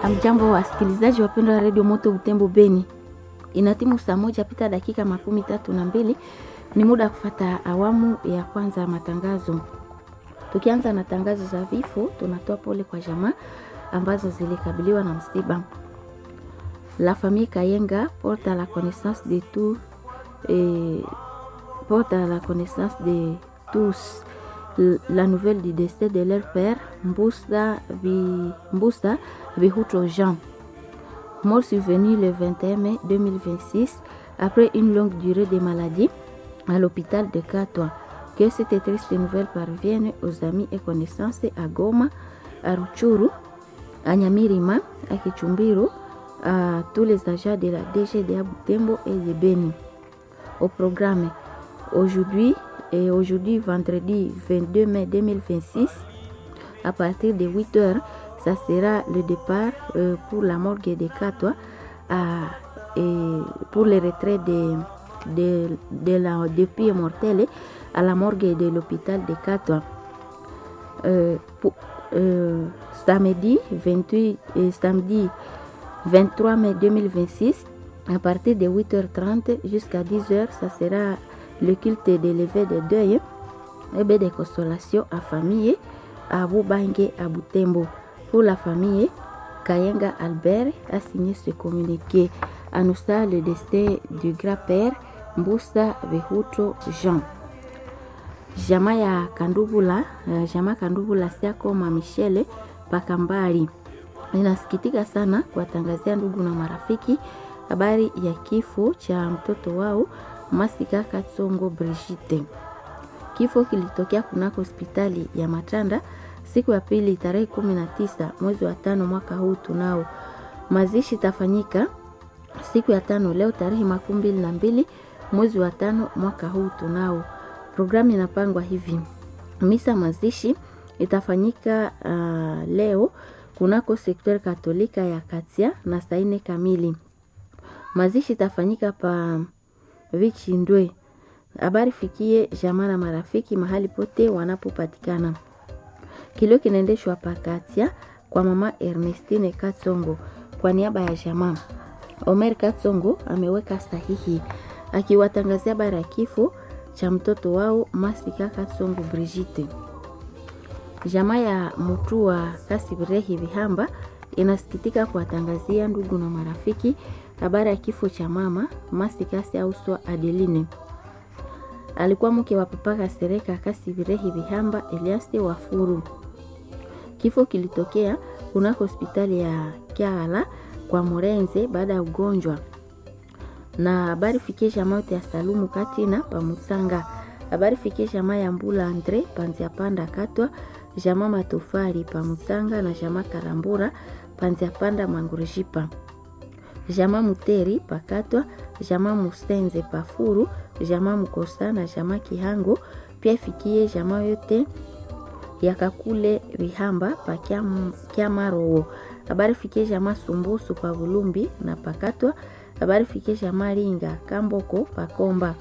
Amjambo wasikilizaji wapendwa wa redio Moto Butembo Beni, inatimu saa moja pita dakika makumi tatu na mbili. Ni muda wa kufata awamu ya kwanza ya matangazo. Tukianza na tangazo za vifo, tunatoa pole kwa jamaa ambazo zilikabiliwa na msiba. La famille Kayenga porte à la connaissance de tout et porte à la connaissance de tous la nouvelle du décès de leur père Mboussa Vi- Mboussa Vihuto Jean, mort survenu le 21 mai 2026 après une longue durée de maladie à l'hôpital de Katwa. Que cette triste nouvelle parvienne aux amis et connaissances à Goma, à Ruchuru, à Nyamirima, à Kichumbiro, à tous les agents de la DGDA Butembo et de Beni. Au programme, aujourd'hui et aujourd'hui vendredi 22 mai 2026, à partir de 8 heures, ça sera le départ euh, pour la morgue de Katwa à- et pour le retrait de, de, de la depuis mortelle à la morgue de l'hôpital de Katwa. Euh, pour- euh, samedi 28 et samedi 23 mai 2026 à partir de 8h30 jusqu'à 10h ça sera le culte de lever de deuil et bien de consolation à famille à Bubange à Butembo pour la famille Kayenga Albert a signé ce communiqué annonçant le décès du grand-père Mboussa Behuto Jean jamaa ya Kandubula, eh, jamaa Kandubula Siakoma Michele Pakambari inasikitika sana kuwatangazia ndugu na marafiki habari ya kifo cha mtoto wao Masika Katsongo Brigitte. Kifo kilitokea kunako hospitali ya Matanda siku ya pili tarehe 19 mwezi wa tano mwaka huu tunao. Mazishi itafanyika siku ya tano leo tarehe makumi mbili na mbili mwezi wa tano mwaka huu tunao. Programu inapangwa hivi: misa mazishi itafanyika uh, leo kunako sekter katolika ya Katia na saa nne kamili. Mazishi itafanyika pa Vichindwe. Habari fikie jamaa na marafiki mahali pote wanapopatikana. Kilio kinaendeshwa pa Katia kwa mama Ernestine Katsongo kwa niaba ya jamaa. Omer Katsongo ameweka sahihi akiwatangazia habari ya kifo cha mtoto wao Masika Katsongo Brigitte. Jamaa ya Mutua Kasibirehi Vihamba inasikitika kuwatangazia ndugu na marafiki habari ya kifo cha mama Masikasi Auswa Adeline. Alikuwa mke wa papa Kasereka Kasibirehi Vihamba Eliaste Wafuru. Kifo kilitokea kunako hospitali ya Kiala kwa Morenze baada ya ugonjwa na habari fikie jamaa yote ya Salumu Katina Pamusanga. Habari fikie jamaa ya Mbula Andre Panzia Panda Katwa, jamaa Matofari Pamusanga na jamaa Karambura Panzia Panda Mangurishipa, jamaa Muteri Pakatwa, jamaa Musenze Pafuru, jamaa Mukosa na jamaa Kihango. Pia fikie jamaa yote ya Kakule Vihamba pa Kiam- Kiamarowo. Habari fikie jamaa Sumbusu pa Bulumbi na Pakatwa. Habari fikie jamaa Linga Kamboko Pakomba.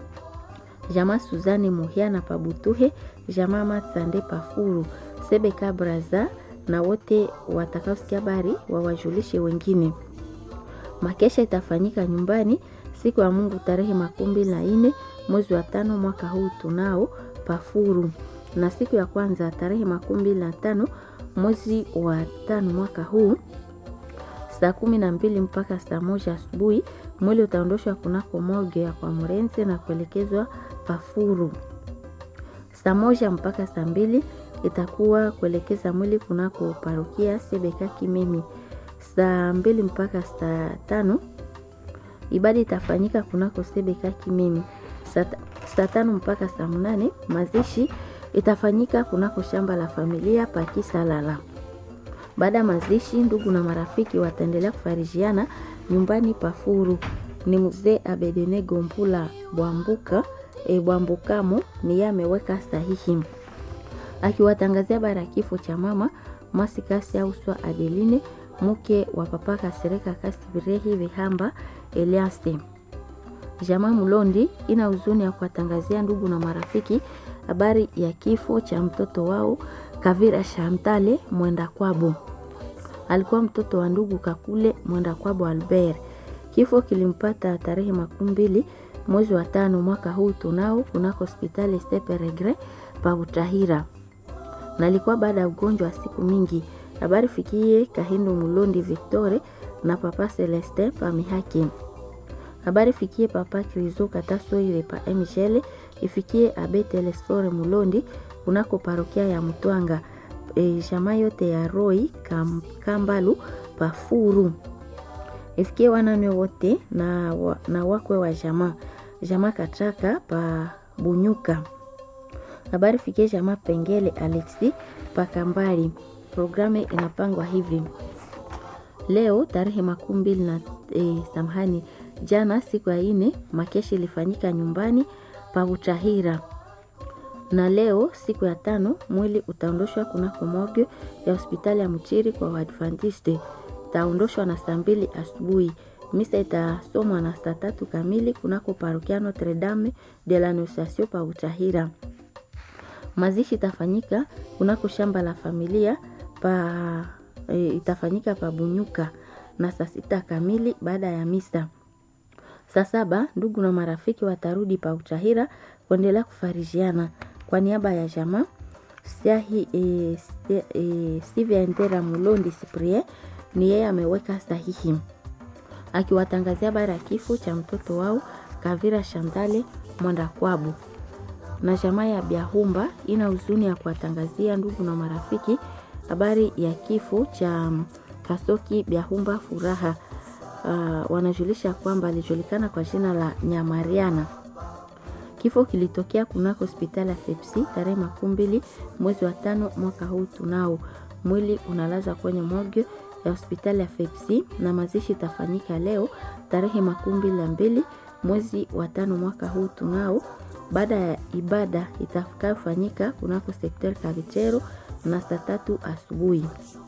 Jamaa Suzani Muhia na Pabutuhe, jamaa Matsande Pafuru, Sebeka Braza na wote watakaosikia habari wawajulishe wengine. Makesha itafanyika nyumbani siku ya Mungu tarehe makumi mbili na nne mwezi wa tano mwaka huu tunao Pafuru, na siku ya kwanza tarehe makumi mbili na tano mwezi wa tano mwaka huu saa kumi na mbili mpaka saa moja asubuhi mwili utaondoshwa kunako morgue ya kwa Mrenze na kuelekezwa Pafuru. Saa moja mpaka saa mbili itakuwa kuelekeza mwili kunako parokia Sebeka Kimemi. Saa mbili mpaka saa tano ibada itafanyika kunako Sebeka Kimemi. Saa ta- saa tano mpaka saa mnane mazishi itafanyika kunako shamba la familia Pakisalala. Baada ya mazishi, ndugu na marafiki wataendelea kufarijiana nyumbani Pafuru. Ni mzee Abedene Gombula Bwambuka e, Bwambukamo ni yeye ameweka sahihi akiwatangazia habari ya kifo cha mama Masikasi Auswa Adeline mke wa papa Kasereka Kasibirehi Vihamba Eliaste. Jamaa Mulondi ina huzuni ya kuwatangazia ndugu na marafiki habari ya kifo cha mtoto wao Kavira Shantale mwenda kwabo. alikuwa mtoto wa ndugu Kakule Mwenda Kwabo Albert. Kifo kilimpata tarehe makumi mbili mwezi wa tano mwaka huu tunao kunako hospitali Seperegre pa Butahira, na alikuwa baada ya ugonjwa wa siku mingi. Habari fikie Kahindo Mulondi Victore na papa Celeste pa Mihaki. Habari fikie papa Krizo Katasoire pa Michele, ifikie abe Telesfore Mulondi kunako parokia ya Mtwanga. E, jamaa yote ya Roi kam, Kambalu pa Furu ifikie wanane wote na, wa, na wakwe wa jamaa jamaa Katraka pa Bunyuka. Habari fikie jamaa Pengele Alexi pa Kambali. Programu inapangwa hivi leo tarehe makumi mbili na e, samahani, jana siku ya ine makeshi ilifanyika nyumbani pa Butahira, na leo siku ya tano mwili utaondoshwa kunako morgue ya hospitali ya Mchiri kwa Waadventiste. Itaondoshwa na saa mbili asubuhi. Misa itasomwa na saa tatu kamili kunako parokia Notre Dame de l'Annonciation pa Butahira. Mazishi itafanyika kunako shamba la familia pa e, itafanyika pa Bunyuka na saa sita kamili baada ya misa. Saa saba ndugu na marafiki watarudi pa Utahira kuendelea kufarijiana. Kwa niaba ya jamaa Siahi e, e, Sivya Ndera Mulondi Cyprien ni yeye ameweka sahihi akiwatangazia habari ya kifo cha mtoto wao Kavira Shandale Mwanda Kwabu na jamaa ya Biahumba ina huzuni ya kuwatangazia ndugu na marafiki habari ya kifo cha Kasoki Biahumba Furaha. Uh, wanajulisha kwamba alijulikana kwa jina la Nyamariana. Kifo kilitokea kunako hospitali ya Sepsi tarehe makumi mbili mwezi wa tano mwaka huu tunao. Mwili unalazwa kwenye morgue ya hospitali ya Sepsi na mazishi itafanyika leo tarehe makumi mbili na mbili mwezi wa tano mwaka huu tunao baada ya ibada itakayofanyika kunako sekter Kavichero na saa tatu asubuhi.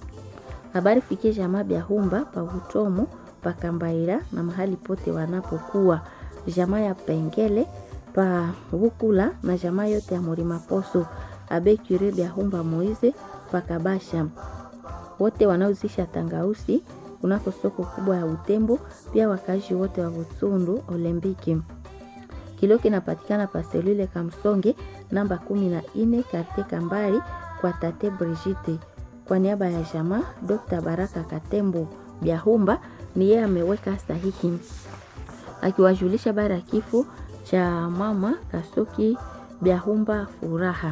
Habari fikie jamaa Biahumba pa Utomo pa Kambaira na mahali pote wanapokuwa jamaa ya Pengele pa Bukula na jamaa yote ya Murima Poso abe Kure Biahumba Moize pa Kabasha, wote wanaozisha tangausi kunako soko kubwa ya Utembo, pia wakazi wote wa Busundu Olembiki. Kilo kinapatikana pa selule Kamsonge namba kumi na nne karte Kambari kwa tate Brigitte. Kwa niaba ya jamaa Dr. Baraka Katembo Biahumba ni yeye ameweka sahihi akiwajulisha bara ya kifo cha mama Kasoki Biahumba Furaha.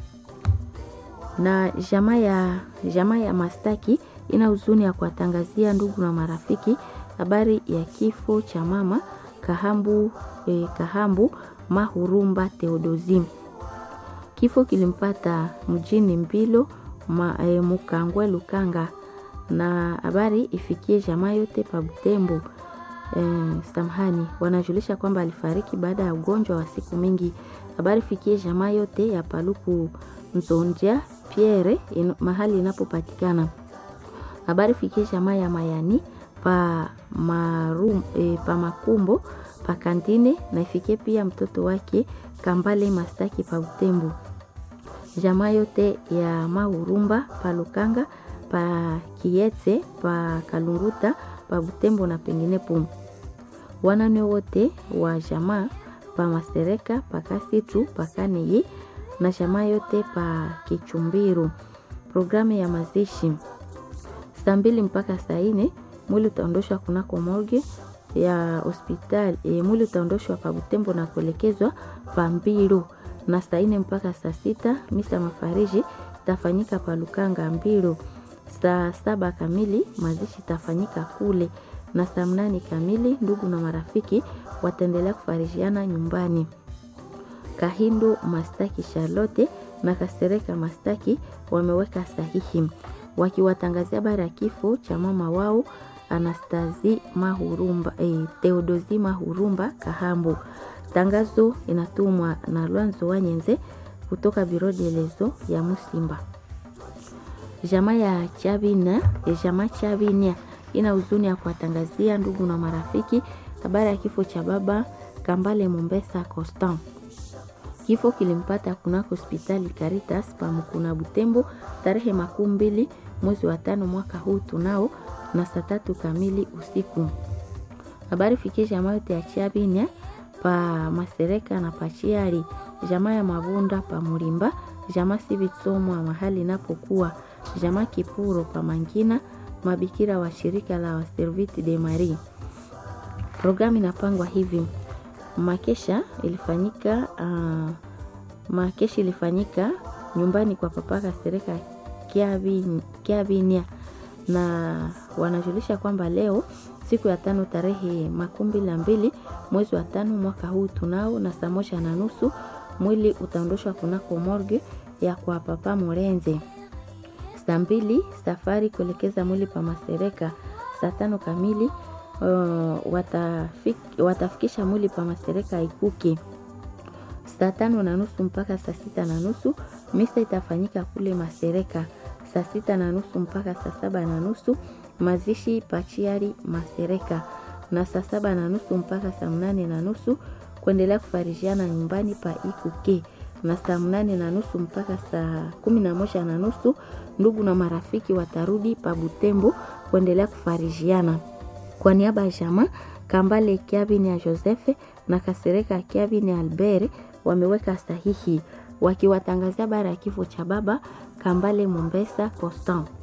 Na jamaa ya jamaa ya Mastaki ina huzuni ya kuwatangazia ndugu na marafiki habari ya kifo cha mama Kahambu, eh, Kahambu Mahurumba Theodosi. Kifo kilimpata mjini Mbilo ma, eh, Mukangwe Lukanga, na habari ifikie jamaa yote pa Butembo. Eh, samahani, wanajulisha kwamba alifariki baada ya ugonjwa wa siku mingi. Habari fikie jamaa yote ya Paluku Nzonja Pierre in, mahali inapopatikana. Habari fikie jamaa ya Mayani pa, marum, eh, pa Makumbo pa Kantine na ifikie pia mtoto wake Kambale Mastaki pa Butembo jamaa yote ya Mahurumba pa Lukanga pa Kietse pa Kalunguta pa Butembo na penginepo. Wanane wote wa jamaa pa Masereka pa Kasitu pa Kaneyi na jamaa yote pa Kichumbiru. Programu ya mazishi saa mbili mpaka saa nne mwili utaondoshwa kunako morgue ya hospitali e, mwili utaondoshwa pa Butembo na kuelekezwa pa Mbiru na saa nne mpaka saa sita misa mafariji itafanyika pa Lukanga Mbiru. Saa saba kamili mazishi itafanyika kule, na saa mnane kamili ndugu na marafiki wataendelea kufarijiana nyumbani. Kahindo Mastaki Charlotte na Kasereka Mastaki wameweka sahihi wakiwatangazia habari ya kifo cha mama wao Anastazi Mahurumba, eh, Theodosi Mahurumba Kahambu. Tangazo inatumwa na Lwanzo Wanyenze kutoka biro delezo ya Musimba. Jamaa ya Chabina, jamaa Chabinia ina huzuni ya kuwatangazia ndugu na marafiki habari ya kifo cha baba Kambale Mombesa Constant. Kifo kilimpata kunako hospitali Caritas pa Mkuna Butembo tarehe makumi mbili mwezi wa tano mwaka huu tunao na saa tatu kamili usiku. Habari fikie jamaa yote ya Chiabinya pa Masereka na Pachiari, jamaa ya Mabunda pa Mulimba, jamaa Sivitsomwa mahali inapokuwa, jamaa Kipuro pa Mangina, mabikira wa shirika la Waserviti de Marie. Programu inapangwa hivi: makesha ilifanyika uh, makesha ilifanyika nyumbani kwa papa Kasereka Kiabinia, na wanajulisha kwamba leo siku ya tano tarehe makumi na mbili mwezi wa tano mwaka huu tunao na saa moja na nusu mwili utaondoshwa kunako morgue ya kwa papa Morenze. Saa mbili safari kuelekeza mwili pa Masereka. Saa tano kamili uh, watafik, watafikisha mwili pa Masereka Ikuki. Saa tano na nusu mpaka saa sita na nusu misa itafanyika kule Masereka. Saa sita na nusu mpaka saa saba na nusu mazishi Pachiari Masereka, na saa saba na nusu mpaka saa mnane na nusu kuendelea kufarishiana nyumbani pa Ikuke, na saa mnane na nusu mpaka saa kumi na moja na nusu ndugu na marafiki watarudi pa Butembo kuendelea kufarishiana. Kwa niaba ya jamaa Kambale Kiabini ya Josefe na Kasereka Kiabini Albert wameweka sahihi wakiwatangazia bara ya kifo cha baba Kambale Mombesa Constant.